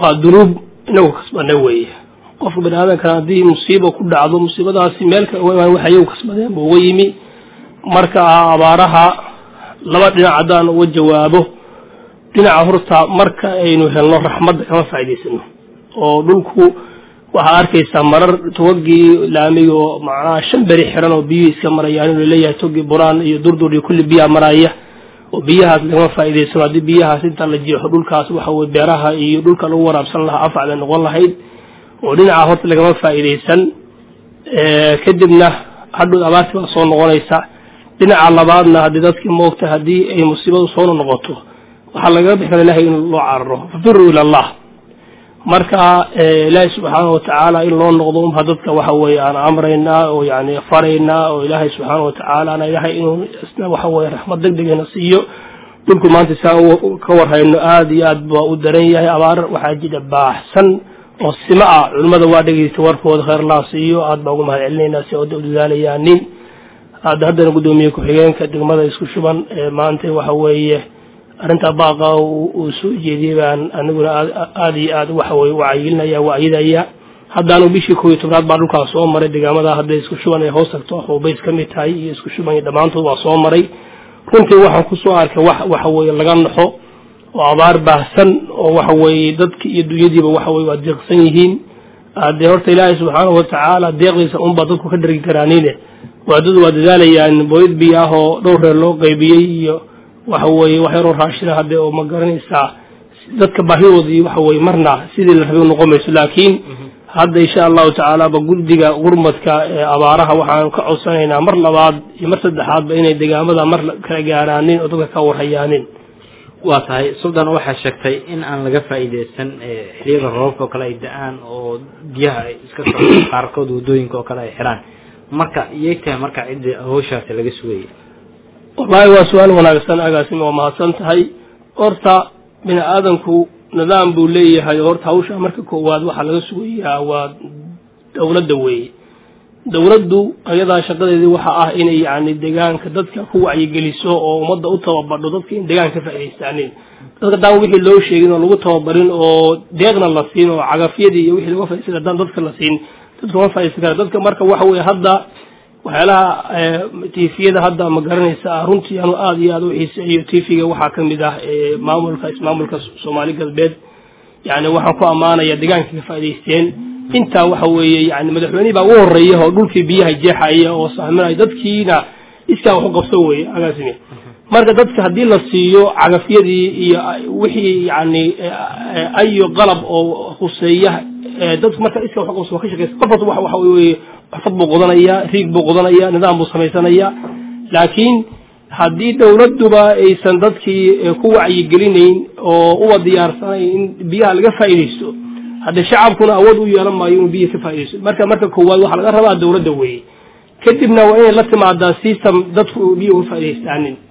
waa dunuub inagu kasbana weeye qofka bani aadamkana haddii musiiba ku dhacdo musiibadaasi meel kale uga imaan waxay iyagu kasbadeen buu uga yimi marka abaaraha laba dhinac haddaan uga jawaabo dhinaca horta marka aynu helno raxmadda kama faa'idaysano oo dhulku waxaa arkaysaa marar togagii laamiga oo macnaha shan beri xiran oo biyuhu iska marayaan inuu leeyahay togii buraan iyo durdur iyo kulli biyaa maraya oo biyahaas lagama faa'idaysano haddii biyahaas inta la jeexo dhulkaas waxa weye beeraha iyo dhulka lagu waraabsan lahaa afac bay noqon lahayd oo dhinaca horta lagama faa'iidaysan kadibna hadhow abaartii baa soo noqonaysa dhinaca labaadna haddii dadkii moogta haddii ay musiibadu soo noqoto waxaa lagaga bixi kara ilahay in loo cararo fafiruu ila allah marka ilaahay subxaana watacaala in loo noqdo unba dadka waxa weeye aan amraynaa oo yani faraynaa oo ilaahay subxaana watacaala ana ilaahay inuu isna waxa weye raxmad deg degana siiyo dhulku maanta saa ka warhayno aada iyo aad baa u daran yahay abaar waxaa jira baaxsan oo sima ah culimmada waa dhegeystay warkooda khayr laa siiyo aad baa ugu mahad celinaynaa si oda u dadaalayaanin hadda haddana guddoomiye ku-xigeenka degmada isku shuban maanta waxa weeye arrintaa baaqa uu soo jeediyey baan aniguna aada iyo aad waxa weye wacyigelinaya wacyidaya haddaanu bishii koob iyo tobnaad baa dhulkaas soo maray deegaamada hadda isku shuban ay hoos tagto xuubays ka mid tahay iyo isku shuban iyo dhammaantood waa soo maray runtii waxaan kusoo arkay wax waxa weeye laga naxo oo abaar baahsan oo waxa weeye dadki iyo dunyadiiba waxa weye waa deeqsan yihiin dee horta ilaahay subxaanahu watacaala deeqdiisa unbaa dadku ka dhargi karaanine waadadu waa dadaalayaan booyad biyo ah oo dhowr reer loo qaybiyey iyo waxa weeye wax yaroo raashina hadde oo ma garanaysaa dadka baahidoodii waxa weye marna sidii la rabay noqon mayso laakiin hadda insha allahu tacaala ba guddiga gurmadka ee abaaraha waxaan ka codsanaynaa mar labaad iyo mar saddexaadba inay degaamada mar kala gaaraanin oo dadka ka warhayaanin waa tahay suldan waxaa sheegtay in aan laga faa'iideysan xiliyada roobka oo kale ay da-aan oo biyaha ay iska socdaan qaarkood waddooyinka oo kale ay xiraan marka iyay tahay marka cidda hawshaasi laga sugaya wallaahi waa su-aal wanaagsan agaasimi waa mahadsan tahay horta bini aadamku nidaam buu leeyahay horta hawsha marka koowaad waxaa laga sugayaa waa dowladda weeye dowladdu ayadaa shaqadeedii waxa ah inay yani deegaanka dadka ku wacyigeliso oo ummadda u tababadho dadka in deegaanka ka faa'idaystaanin dadka daan wixii loo sheegin oo lagu tababarin oo deeqna la siin oo cagafyadii iyo wixii laga faa'idaystay haddaan dadka la siin dadka ma faa'iidaysan kara dadka marka waxa weeye hadda waxyaalaha tifiyada hadda ma garanaysa runtii anu aada iyo aada u xiiseeyo tifiga waxaa ka mid ah maamulka ismaamulka soomaali galbeed yani waxaan ku ammaanaya deegaanka ka faa'idaysteen intaa waxa weeye yani madaxweynihii baa ugu horeeya oo dhulkii biyaha jeexaya oo sahminaya dadkiina iskaa wax u qabso weye agaasimi marka dadka haddii la siiyo cagafyadii iyo wixii yani ayo qalab oo huseeya dadku marka iska wax qabso waa ka shaqeysa qof kasta waxa weye xirfad buu qodanaya riig buu qodanaya nidaam buu samaysanaya laakiin haddii dowladduba aysan dadkii ku wacyigelinayn oo uba diyaarsanayn in biyaha laga faa'iidaysto haddee shacabkuna awood u yeelan maayo inuu biyaha ka faa'iidaysto marka marka koowaad waxaa laga rabaa dowladda weeye kadibna waa inay la timaadaa system dadku biyo uga faa'idaystaanin